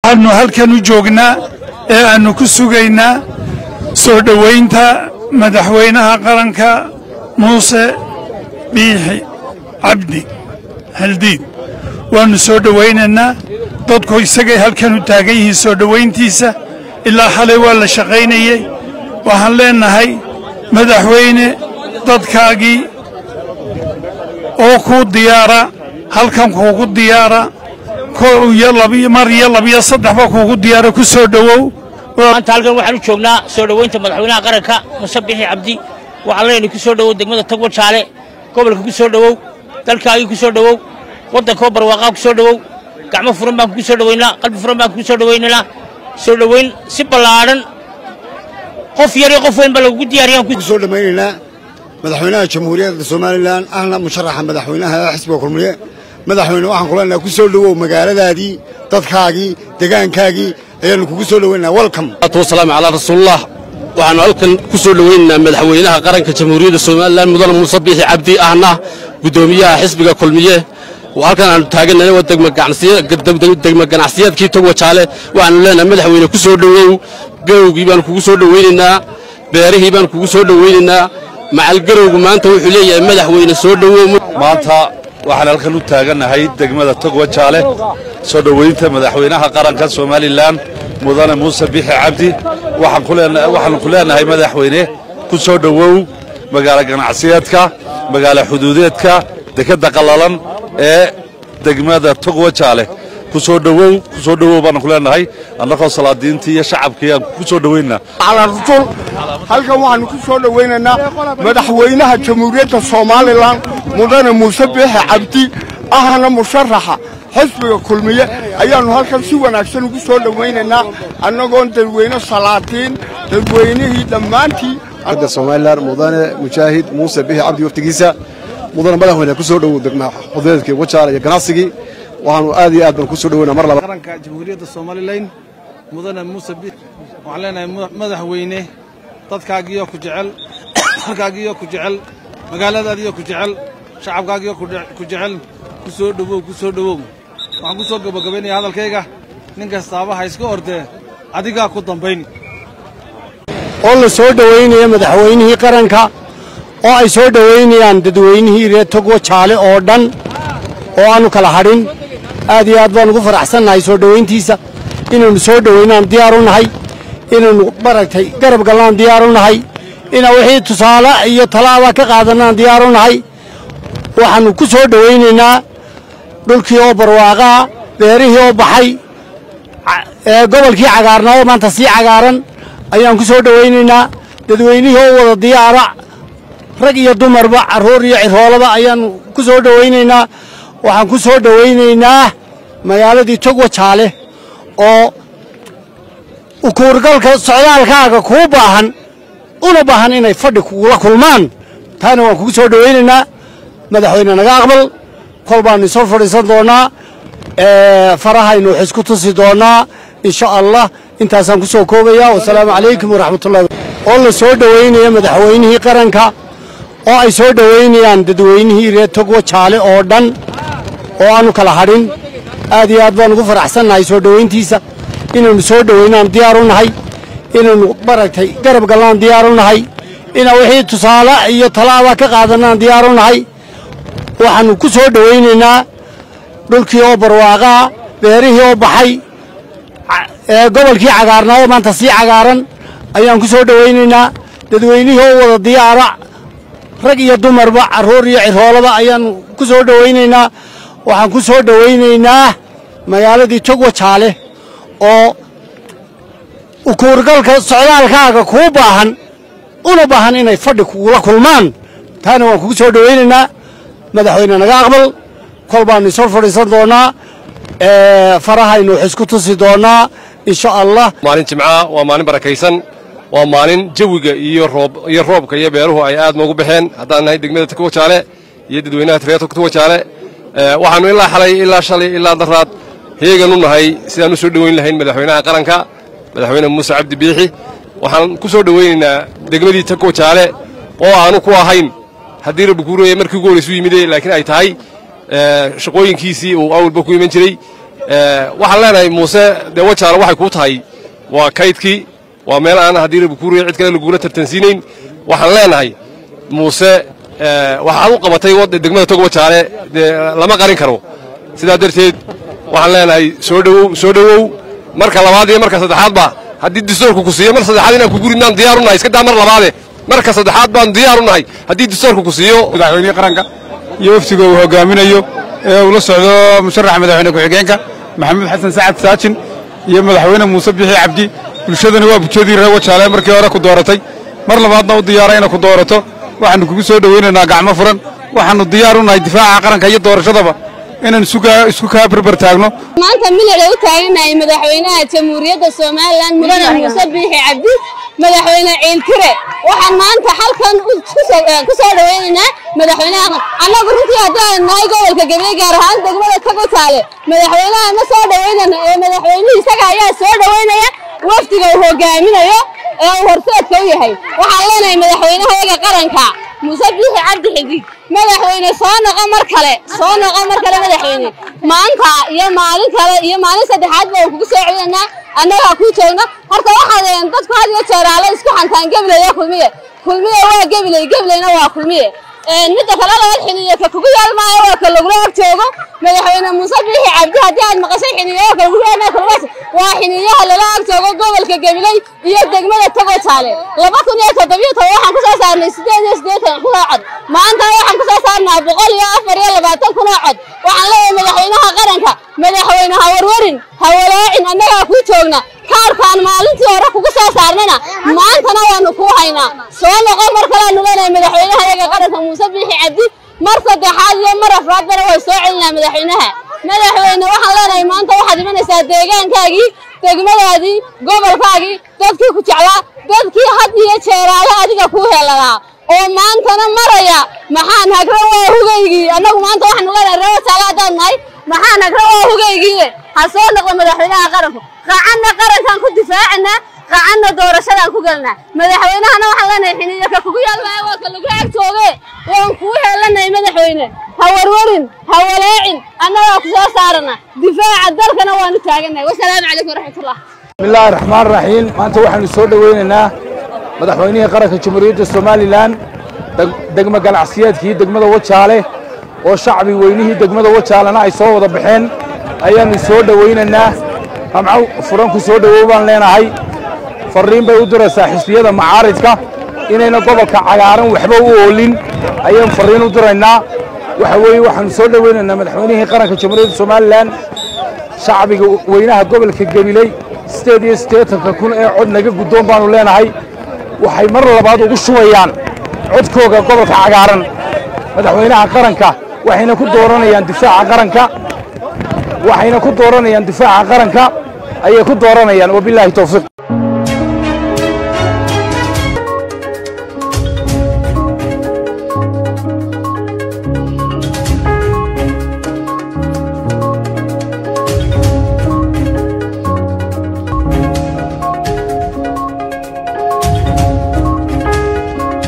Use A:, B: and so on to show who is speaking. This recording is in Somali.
A: waxaannu halkan u joognaa ee aannu ku sugaynaa soo dhowaynta madaxweynaha qaranka muuse biixi cabdi haldiid waannu soo dhowaynaynaa dadku isagay halkan u taagan yihiin soo dhowayntiisa ilaa xalay waa la shaqaynayey waxaan leennahay madaxweyne dadkaagii oo kuu diyaara halkan kuugu diyaara mar iyo labiyo saddexba kuugu diyaara ku soo dhowow
B: maanta halkan waxaan u joognaa soo dhowaynta madaxweynaha qaranka muse bixi cabdi waxaan leenahay ku soo dhowow degmada tagwa jaale gobolka ku soo dhowow dalkaagii ku soo dhowow waddankoo barwaaqaa ku soo dhowow gacmo furan baan kugu soo dhowaynaa qalbi furan baan kugu soo dhowaynaynaa soo dhowayn si ballaadhan qof yar iyo qof weyn baa lagugu diyaariyaan
C: ku soo dhammaynaynaa madaxweynaha jamhuuriyadda somalilan ahna musharaxa madaxweynaha xisbiga kulmiye madaxweyne waxaan kuleenaha ku soo dhowow magaaladaadii dadkaagii degaankaagii ayaannu kugu soo dhowaynaa welcom
D: wasalaamu calaa rasuulillah waxaannu halkan ku soo dhowaynaynaa madaxweynaha qaranka jamhuuriyadda somalilan mudane muuse biixi cabdi ahna guddoomiyaha xisbiga kulmiye halkan aanu taagannahay waa degma ganacsiyaadkii togwa jaale waxaanu leenahay madaxweyne ku soo dhowow garowgii baanu kugu soo dhowaynaynaa beerihii baanu kugu soo dhowaynaynaa macalgarowgu maanta wuxuu leeyahay madaxweyne soo dhowow
E: maanta waxaan halkan u taagannahay degmada togwa jaale soo dhowaynta madaxweynaha qaranka somalilan mudane muuse biixi cabdi waxaannu ku leenahay madaxweyne ku soo dhowow magaalo ganacsiyeedka magaalo xuduudeedka dekadda qallalan ee degmada togwa jaale ku soo dhowow ku soo dhowow baanu ku leenahay annagoo salaadiintii iyo shacabkii aan ku soo dhowaynaa
F: calaa rasuul halkan waxaannu ku soo dhowaynaynaa madaxweynaha jamhuuriyadda somalilan mudane muuse biixi cabdi ahna musharaxa xisbiga kulmiye ayaannu halkan si wanaagsan ugu soo dhowaynaynaa annagoon dadweyne salaadiin dadweynihii dhammaantii
G: somalilan mudane mujaahid muuse biixi cabdi waftigiisa mudane madaxweyne ku soo dhowow degma xudeedkii wajaale iyo ganacsigii waxaanu aad iyo aad baan ku soo dhoweyna mar laba
H: qaranka jamhuuriyadda somalilan mudane muuse bi waxaan leenahay madaxweyne dadkaagiyo ku jecel dalkaagiyo ku jecel magaaladaadiyo ku jecel shacabkaagiyo ku jecel ku soo dhowow ku soo dhowow waxaan ku soo gabagabaynaya hadalkayga nin kastaaba ha iska ordee adigaa ku dambayn
I: oo la soo dhowaynaya madaxweynihii qaranka oo ay soo dhowaynayaan dadweynihii reer togwa jaale oo dhan oo aanu kala hadhin aad iyo aad baan ugu faraxsannahay soo dhowayntiisa inaynu soo dhowaynaan diyaar u nahay inaynu maragtay garab galnaan diyaar u nahay inaan wixii tusaale iyo talaaba ka qaadanaan diyaar u nahay waxaannu ku soo dhowaynaynaa dhulkii oo barwaaqaa beerihii oo baxay gobolkii cagaarnaa oo maanta sii cagaaran ayaan ku soo dhowaynaynaa dadweynihii oo wada diyaara rag iyo dumarba carruur iyo ciroolaba ayaannu ku soo dhowaynaynaa waxaan ku soo dhowaynaynaa magaaladii togwa jaale oo ukuurgalka socdaalkaaga kuu baahan una baahan inay fadhi kugula kulmaan taana waan kugu soo dhowaynaynaa madaxweyne naga aqbal kol baannu isoo fadhiisan doonnaa farahaynu wax isku tusi doonnaa insha allah intaasaan ku soo koobayaa wasalaamu calaykum waraxmatullahi oo la soo dhowaynaya madaxweynihii qaranka oo ay soo dhowaynayaan dadweynihii reer togwa jaale oo dhan oo aanu kala hadhin aad iyo aad baan ugu faraxsannahay soo dhowayntiisa inaynu soo dhowaynaan diyaar u nahay inaynu maragtay garab galnaan diyaar u nahay inaan wixii tusaale iyo talaaba ka qaadanaan diyaar u nahay waxaannu ku soo dhowaynaynaa dhulkii oo barwaaqaa beerihii oo baxay gobolkii cagaarnaa oo maanta sii cagaaran ayaan ku soo dhowaynaynaa dadweynihii oo wada diyaara rag iyo dumarba carruur iyo ciroolaba ayaannu ku soo dhowaynaynaa waxaan ku soo dhowaynaynaa magaaladii togwa jaale oo ukuurgalka socdaalkaaga kuu baahan una baahan inay fadhi kugula kulmaan taana waan kugu soo dhowaynaynaa madaxweyne naga aqbal kol baannu isoo fadhiisan doonnaa farahaynu wax isku tusi doonnaa insha allah
J: maalin jimcaha waa maalin barakaysan waa maalin jawiga iyo roob iyo roobka iyo beeruhu ay aad noogu baxeen haddaan nahay degmada togwa jaale iyo dadweynaha reer togwa jaale waxaannu ilaa xalay ilaa shalay ilaa daraad heegan u nahay sidaan u soo dhowayn lahayn madaxweynaha qaranka madaxweyne muuse cabdi biixi waxaan ku soo dhowaynaynaa degmadii togwa jaale oo aanu ku ahayn haddii rabbi kuu rooyay markii ugu horraysu yimide laakiin ay tahay shaqooyinkiisii uu awalba ku iman jiray waxaan leenahay muuse dee wajaale waxay kuu tahay waa kaydkii waa meel aan haddii lagu kuuriya cid kale lagula tartansiinayn waxaan leenahay muuse waxaad u qabatay degmada tog wajaale dee lama qarin karo sidaa darteed waxaan leenahay soo dhowow soo dhowow marka labaad iyo marka saddexaadba haddii distoorku ku siiyo mar saddexaad inaan ku gurinaan diyaar u nahay iska daa mar labaade marka saddexaad baan diyaar u nahay haddii distoorku ku siiyo
K: madaxweynihii qaranka iyo waftiga uu hogaaminayo ee uu la socdo musharaxa madaxweyne ku-xigeenka maxamuud xasan sacad saajin iyo madaxweyne muuse bixi cabdi bulshadana waa bulshadii reer wajaale markii hore ku dooratay mar labaadna u diyaara inay ku doorato waxaannu kugu soo dhowaynaynaa gacmo furan waxaannu diyaar u nahay difaaca qaranka iyo doorashadaba inaan isku kaa barbar taagno
L: maanta milicay u taaganahay madaxweynaha jamhuuriyadda somalilan mudane muuse biixi cabdi madaxweyne ciiltire waxaan maanta halkan ku soo dhawaynaynaa madaxweynaha annagu runtii haddaan nahay gobolka gabriye gaar ahaan degmada kagotaale madaxweynaha ma soo dhawaynana ee madaxweynihii isaga ayaa soo dhawaynaya wafdiga uu hogaaminayo ee uu horseedka u yahay waxaan leenahay madaxweynaha yaga qaranka muuse biixi cabdi xidig madaxweyne soo noqo mar kale soo noqo mar kale madaxweyne maanta iyo maalin kale iyo maalin saddexaad baan kugu soo celinaa annagaa kuu joogno horta waxaad dadku had iyo jeeraale isku xantaan gebiley iyo kulmiye kulmiye waa gebiley gebileyna waa kulmiye midda kale labaad xiniyo ka kugu yaal maayo waa ka lagula ag joogo madaxweyne muuse biixi cabdi haddii aad maqashay xiniyaha ka lagu yaal kulmas waa xiniyaha lala ag joogo gobolka gabiley iyo degmada togo jaale laba kun iyo toddobiyo toban waxaan ku soo saarnay siddeed iyo siddeetan kun oo cod maantana waxaan ku soo saarnaa boqol iyo afar iyo labaatan kun oo cod waxaan leeyahay madaxweynaha qaranka madaxweyne ha warwarin ha walaacin annagaa kuu joogna kaarkaan maalintii hore kugu soo saarnayna maantana waanu kuu haynaa soo noqo mar kaleanu leenahay madaxweynaha yaga qaranka muuse biixi cabdi mar saddexaad iyo mar afraadbana way soo celinaa madaxweynaha madaxweyne waxaan leenahay maanta waxaad imanaysaa deegaankaagii degmadaadii gobolkaagii dadkii ku jeclaa dadkii had iyo jeeraale adiga kuu heladaa oo maantana maraya maxaan hagra waa hugaygii annagu maanta waxaanu leenahay reer wajaale haddaan nahay maxaan hagra waa hugaygii ha soo noqdo madaxweynaha qaranku qacanna qarankaan ku difaacanaa qacanna doorashadaan ku gelnaa madaxweynahana waxaan leenahay xiniyo ka kugu yaalmaayo waa ka lagu ag jooge waan kuu heelanahay madaxweyne ha warwarin ha walaacin annagaa ku soo saarana difaaca dalkana waanu taaganahay wasalaamu calaykum waraxmatullah
M: bismillaahi raxmaan raxiim maanta waxaanu soo dhowaynaynaa madaxweynihii qaranka jamhuuriyadda somalilan degmo ganacsiyeedkii degmada wajaale oo shacbi weynihii degmada wajaalena ay soo wada baxeen ayaannu soo dhowaynaynaa ramco furan ku soo dhowow baan leenahay farriin bay u diraysaa xisbiyada macaaridka inayna gobolka cagaaran waxba u oolin ayaan farriin u diraynaa waxa weeye waxaannu soo dhowaynaynaa madaxweynihii qaranka jamhuuriyadda somalilan shacbiga weynaha gobolka gabiley siddeed iyo siddeetanka kun ee cod naga guddoon baannu leenahay waxay mar labaad ugu shubayaan codkooga gobolka cagaaran madaxweynaha qaranka waxayna ku dooranayaan difaaca qaranka waxayna ku dooranayaan difaaca qaranka ayay ku dooranayaan wabilaahi towfiiq